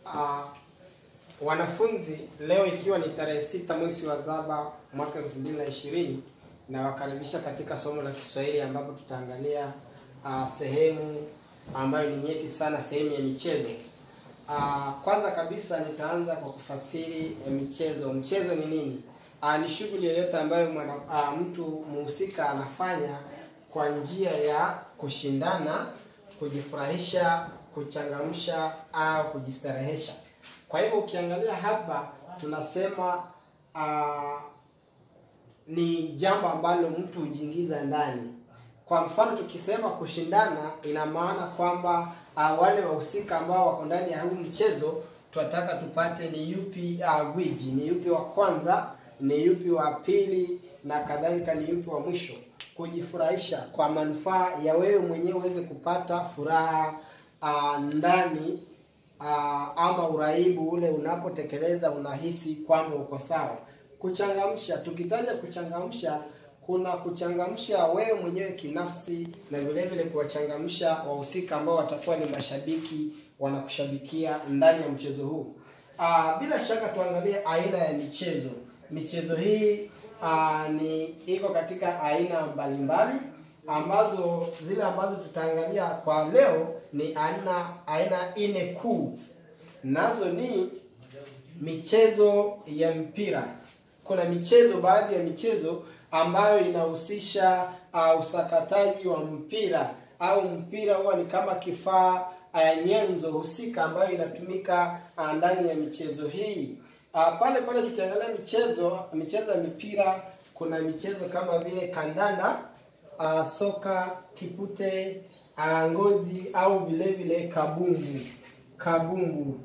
Uh, wanafunzi, leo ikiwa ni tarehe sita mwezi wa saba mwaka elfu mbili na ishirini nawakaribisha katika somo la Kiswahili ambapo tutaangalia uh, sehemu ambayo ni nyeti sana, sehemu ya michezo. Uh, kwanza kabisa nitaanza kwa kufasiri eh, michezo. Mchezo ni nini? Uh, ni shughuli yoyote ambayo mwana, uh, mtu muhusika anafanya kwa njia ya kushindana, kujifurahisha, kuchangamsha au kujistarehesha. Kwa hivyo ukiangalia hapa tunasema uh, ni jambo ambalo mtu hujiingiza ndani. Kwa mfano tukisema kushindana, ina maana kwamba uh, wale wahusika ambao wako ndani ya huu mchezo tunataka tupate ni yupi uh, gwiji, ni yupi wa kwanza, ni yupi wa pili na kadhalika, ni yupi wa mwisho. Kujifurahisha kwa manufaa ya wewe mwenyewe uweze kupata furaha uh, ndani uh, ama uraibu ule unapotekeleza, unahisi kwamba uko sawa. Kuchangamsha, tukitaja kuchangamsha, kuna kuchangamsha wewe mwenyewe kinafsi na vile vile kuwachangamsha wahusika ambao watakuwa ni mashabiki wanakushabikia ndani ya mchezo huu. Uh, bila shaka tuangalie aina ya michezo. Michezo hii uh, ni iko katika aina mbalimbali ambazo zile ambazo tutaangalia kwa leo ni aina aina nne kuu, nazo ni michezo ya mpira. Kuna michezo, baadhi ya michezo ambayo inahusisha uh, usakataji wa mpira au mpira huwa ni kama kifaa uh, nyenzo husika ambayo inatumika uh, ndani ya michezo hii. Uh, pale pale tukiangalia michezo michezo ya mipira, kuna michezo kama vile kandanda, uh, soka, kipute, uh, ngozi au vile vile kabumbu kabumbu.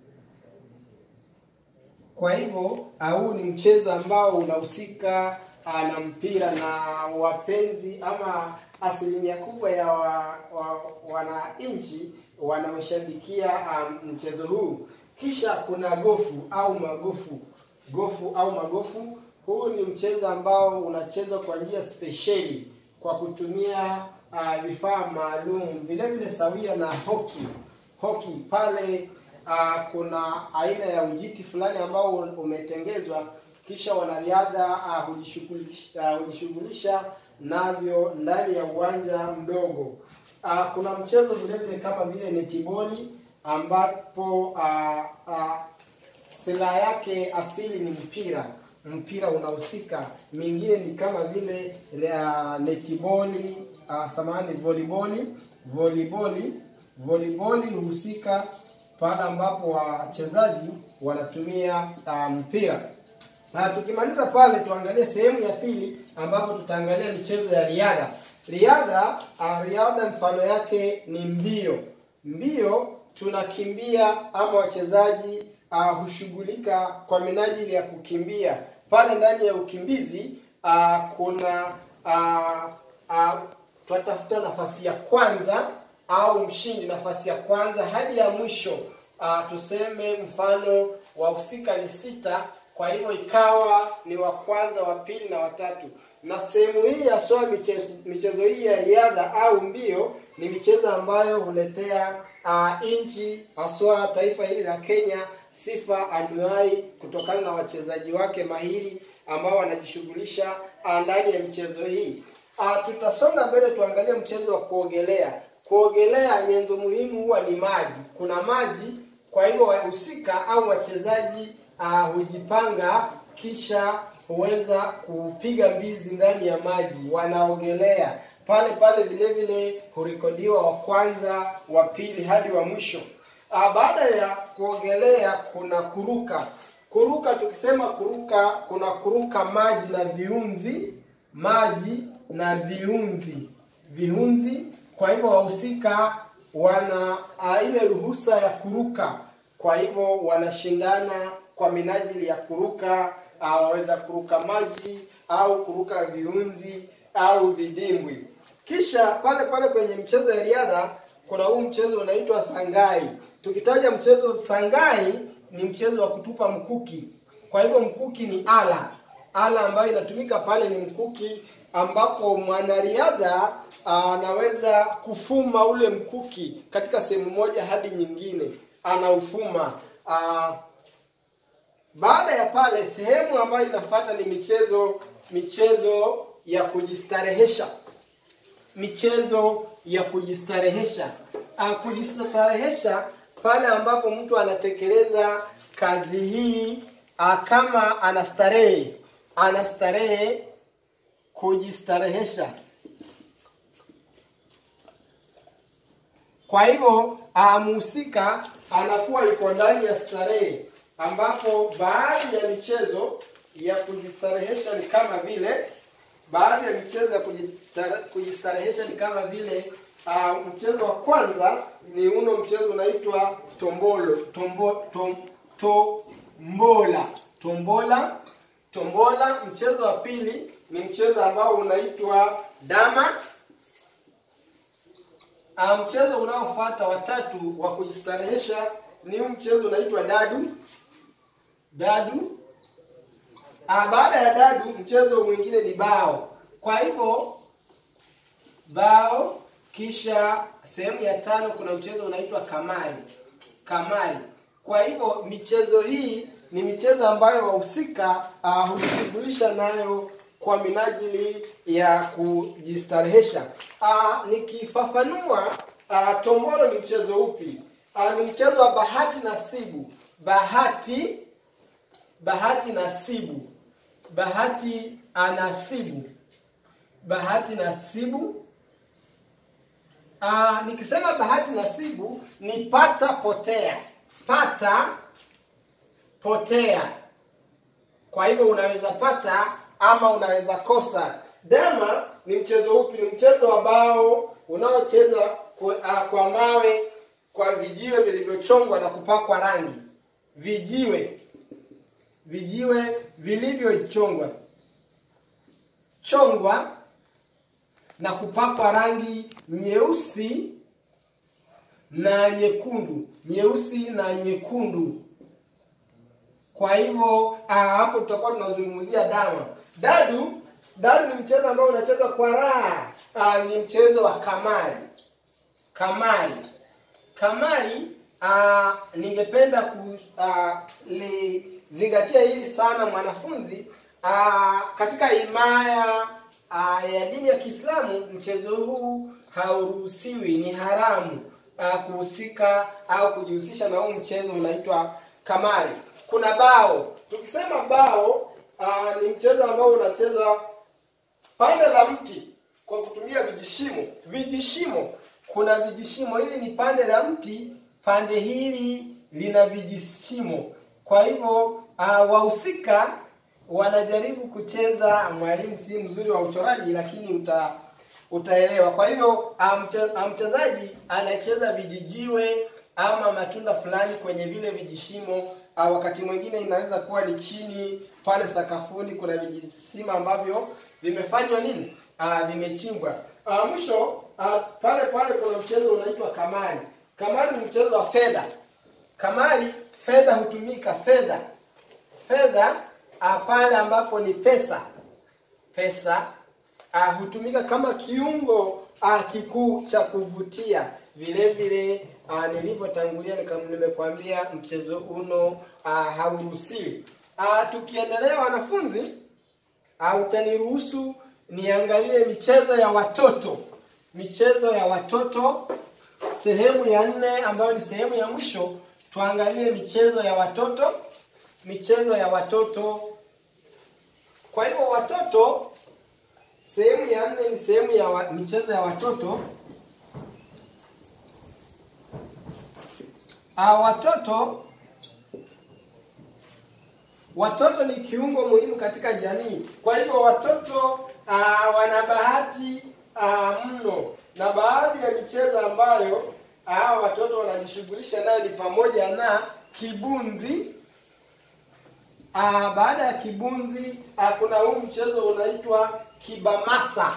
Kwa hivyo huu ni mchezo ambao unahusika na mpira na wapenzi ama asilimia kubwa ya wa, wa, wananchi wanaoshabikia um, mchezo huu. Kisha kuna gofu au magofu. Gofu au magofu, huu ni mchezo ambao unachezwa kwa njia spesheli kwa kutumia uh, vifaa maalum, vile vile sawia na hoki. Hoki pale uh, kuna aina ya ujiti fulani ambao umetengezwa kisha wanariadha uh, hujishughulisha uh, hujishughulisha navyo ndani ya uwanja mdogo. Uh, kuna mchezo vile vile kama vile netiboli ambapo uh, uh, silaha yake asili ni mpira, mpira unahusika. Mingine ni kama vile uh, netiboli uh, samahani, voliboli voliboli voliboli husika pale ambapo wachezaji wanatumia uh, mpira. Na tukimaliza pale tuangalie sehemu ya pili ambapo tutaangalia michezo ya riadha. Riadha uh, riadha mfano yake ni mbio. Mbio tunakimbia ama wachezaji uh, hushughulika kwa minajili ya kukimbia. Pale ndani ya ukimbizi uh, kuna uh, uh, tunatafuta nafasi ya kwanza au mshindi, nafasi ya kwanza hadi ya mwisho. Uh, tuseme mfano wahusika ni sita kwa hivyo ikawa ni wa kwanza, wa pili na watatu. Na sehemu hii haswa michezo, michezo hii ya riadha au mbio ni michezo ambayo huletea uh, nchi haswa taifa hili la Kenya sifa anuai kutokana na wachezaji wake mahiri ambao wanajishughulisha uh, ndani ya michezo hii. Uh, tutasonga mbele tuangalie mchezo wa kuogelea. Kuogelea, nyenzo muhimu huwa ni maji. Kuna maji, kwa hivyo wahusika au wachezaji uh, hujipanga kisha huweza kupiga mbizi ndani ya maji, wanaogelea pale pale. Vile vile hurekodiwa wa kwanza, wa pili hadi wa mwisho. Uh, baada ya kuogelea kuna kuruka. Kuruka, tukisema kuruka, kuna kuruka maji na viunzi, maji na viunzi, viunzi. Kwa hivyo wahusika wana uh, ile ruhusa ya kuruka, kwa hivyo wanashindana kwa minajili ya kuruka uh, waweza kuruka maji au kuruka viunzi au vidimbwi. Kisha pale pale kwenye mchezo ya riadha kuna huu mchezo unaitwa sangai. Tukitaja mchezo sangai, ni mchezo wa kutupa mkuki. Kwa hivyo mkuki ni ala, ala ambayo inatumika pale ni mkuki, ambapo mwanariadha anaweza kufuma ule mkuki katika sehemu moja hadi nyingine, anaufuma. Ah, baada ya pale, sehemu ambayo inafuata ni michezo michezo ya kujistarehesha michezo ya kujistarehesha. Ah, kujistarehesha pale ambapo mtu anatekeleza kazi hii ah, kama anastarehe, anastarehe, kujistarehesha. Kwa hivyo ah, mhusika anakuwa yuko ndani ya starehe, ambapo baadhi ya michezo ya kujistarehesha ni kama vile baadhi ya michezo ya kujistare- kujistarehesha ni kama vile uh, mchezo wa kwanza ni uno mchezo unaitwa tombolo tombo, tom, tombola tombola tombola. Mchezo wa pili ni mchezo ambao unaitwa dama. Uh, mchezo unaofuata watatu wa kujistarehesha ni huu mchezo unaitwa dadu dadu. Ah, baada ya dadu mchezo mwingine ni bao. Kwa hivyo bao, kisha sehemu ya tano kuna mchezo unaitwa kamari. Kamari. Kwa hivyo michezo hii ni michezo ambayo wahusika uh, hujishughulisha nayo kwa minajili ya kujistarehesha. Uh, nikifafanua uh, tombolo ni mchezo upi? Uh, ni mchezo wa bahati nasibu. Bahati bahati nasibu bahati anasibu bahati nasibu Aa, nikisema bahati nasibu ni pata potea pata potea kwa hivyo unaweza pata ama unaweza kosa dama ni mchezo upi ni mchezo wa bao unaochezwa kwa, uh, kwa mawe kwa vijiwe vilivyochongwa na kupakwa rangi vijiwe vijiwe vilivyochongwa chongwa na kupakwa rangi nyeusi na nyekundu nyeusi na nyekundu kwa hivyo ah, hapo tutakuwa tunazungumzia dama dadu dadu ni mchezo ambao unachezwa kwa raha ah, ni mchezo wa kamari kamari kamari ah, ningependa kulizingatia hili sana mwanafunzi ah, katika himaya ah, ya dini ya Kiislamu mchezo huu hauruhusiwi, ni haramu ah, kuhusika au kujihusisha na huu mchezo unaitwa kamari. Kuna bao. Tukisema bao ah, ni mchezo ambao unachezwa pande la mti kwa kutumia vijishimo. Vijishimo, kuna vijishimo. Hili ni pande la mti, pande hili lina vijishimo. Kwa hivyo uh, wahusika wanajaribu kucheza. Mwalimu si mzuri wa uchoraji, lakini uta utaelewa. Kwa hivyo uh, mche, uh, mchezaji anacheza vijijiwe ama matunda fulani kwenye vile vijishimo. Uh, wakati mwingine inaweza kuwa ni chini pale sakafuni, kuna vijishimo ambavyo vimefanywa nini, uh, vimechimbwa. Uh, mwisho uh, pale pale kuna mchezo unaitwa kamari. Kamari ni mchezo wa fedha. Kamari, fedha hutumika, fedha fedha uh, pale ambapo ni pesa pesa uh, hutumika kama kiungo uh, kikuu cha kuvutia. Vile vile uh, nilivyotangulia nika- nimekwambia mchezo uno uh, hauruhusiwi. Uh, tukiendelea wanafunzi, uh, utaniruhusu niangalie michezo ya watoto, michezo ya watoto sehemu ya nne ambayo ni sehemu ya mwisho. Tuangalie michezo ya watoto, michezo ya watoto. Kwa hivyo watoto, sehemu ya nne ni sehemu ya wa, michezo ya watoto. Ah, watoto watoto ni kiungo muhimu katika jamii. Kwa hivyo watoto ah, wana bahati ah, mno, na baadhi ya michezo ambayo ah, watoto wanajishughulisha nayo ni pamoja na kibunzi. Ah, baada ya kibunzi ah, kuna huu mchezo unaitwa kibamasa.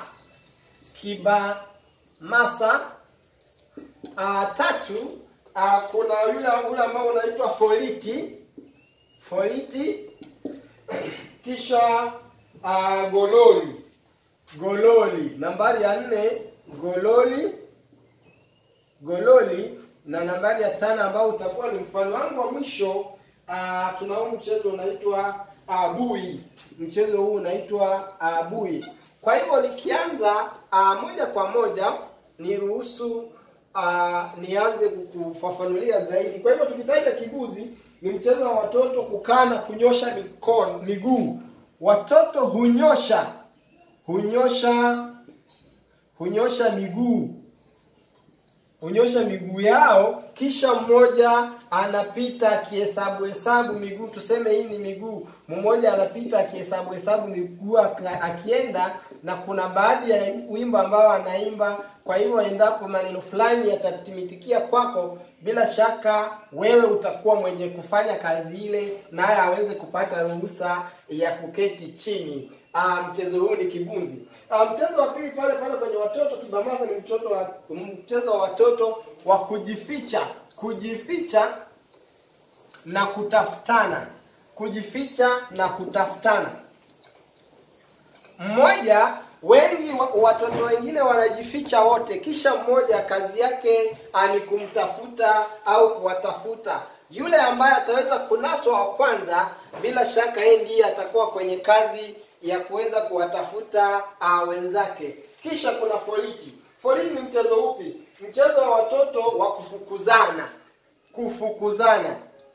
Kibamasa. Ah, tatu ah, kuna yule ule ambao unaitwa foliti. Foliti kisha uh, gololi gololi. Nambari ya nne gololi, gololi, na nambari ya tano ambao utakuwa ni mfano wangu wa mwisho. Uh, tunao mchezo unaitwa uh, bui. Mchezo huu unaitwa uh, bui. Kwa hivyo nikianza uh, moja kwa moja niruhusu uh, nianze kukufafanulia zaidi. Kwa hivyo tukitaja kibuzi, ni mchezo wa watoto kukaa na kunyosha mikono, miguu. Watoto hunyosha hunyosha hunyosha miguu hunyosha miguu yao, kisha mmoja anapita akihesabu hesabu miguu. Tuseme hii ni miguu, mmoja anapita akihesabu hesabu miguu akienda, na kuna baadhi ya wimbo ambao anaimba. Kwa hivyo endapo maneno fulani yatatimitikia kwako, bila shaka wewe utakuwa mwenye kufanya kazi ile, naye aweze kupata ruhusa ya kuketi chini. Uh, mchezo huu ni kibunzi. Uh, mchezo wa pili pale pale kwenye watoto kibamasa ni mtoto wa mchezo wa watoto wa kujificha, kujificha na kutafutana, kujificha na kutafutana. Mmoja, wengi watoto wengine wanajificha wote, kisha mmoja kazi yake ni kumtafuta au kuwatafuta yule ambaye ataweza kunaswa wa kwanza. Bila shaka yeye ndiye atakuwa kwenye kazi ya kuweza kuwatafuta uh, wenzake. Kisha kuna foliti. Foliti ni mchezo upi? Mchezo wa watoto wa kufukuzana, kufukuzana.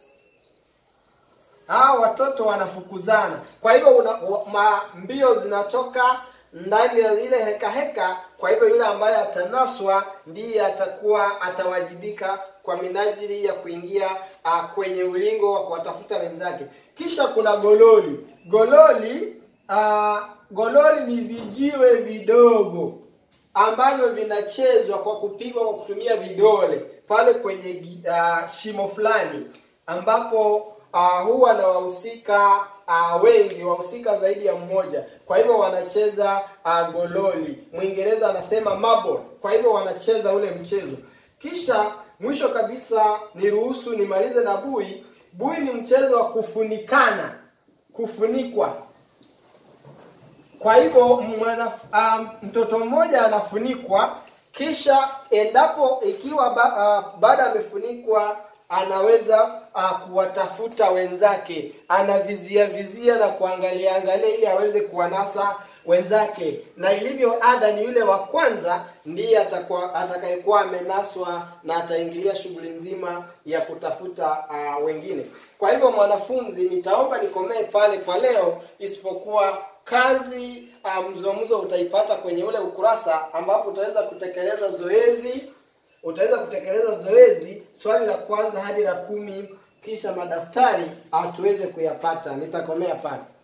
Hao watoto wanafukuzana, kwa hivyo una, ma, mbio zinatoka ndani ya ile heka heka. Kwa hivyo yule ambaye atanaswa ndiye atakuwa atawajibika kwa minajili ya kuingia uh, kwenye ulingo wa kuwatafuta wenzake. Kisha kuna gololi. Gololi Uh, gololi ni vijiwe vidogo ambavyo vinachezwa kwa kupigwa kwa kutumia vidole pale kwenye uh, shimo fulani ambapo uh, huwa na wahusika uh, wengi, wahusika zaidi ya mmoja. Kwa hivyo wanacheza uh, gololi. Mwingereza anasema marble. Kwa hivyo wanacheza ule mchezo. Kisha mwisho kabisa, niruhusu nimalize na bui. Bui ni mchezo wa kufunikana, kufunikwa kwa hivyo mwana, um, mtoto mmoja anafunikwa, kisha endapo ikiwa ba, uh, baada amefunikwa anaweza uh, kuwatafuta wenzake, anavizia vizia na kuangalia angalia ili aweze kuwanasa wenzake, na ilivyo ada ni yule wa kwanza ndiye atakuwa atakayekuwa amenaswa na ataingilia shughuli nzima ya kutafuta uh, wengine. Kwa hivyo mwanafunzi, nitaomba nikomee pale kwa leo, isipokuwa kazi mzungumzo um, utaipata kwenye ule ukurasa ambapo utaweza kutekeleza zoezi utaweza kutekeleza zoezi swali la kwanza hadi la kumi, kisha madaftari tuweze kuyapata. Nitakomea pale.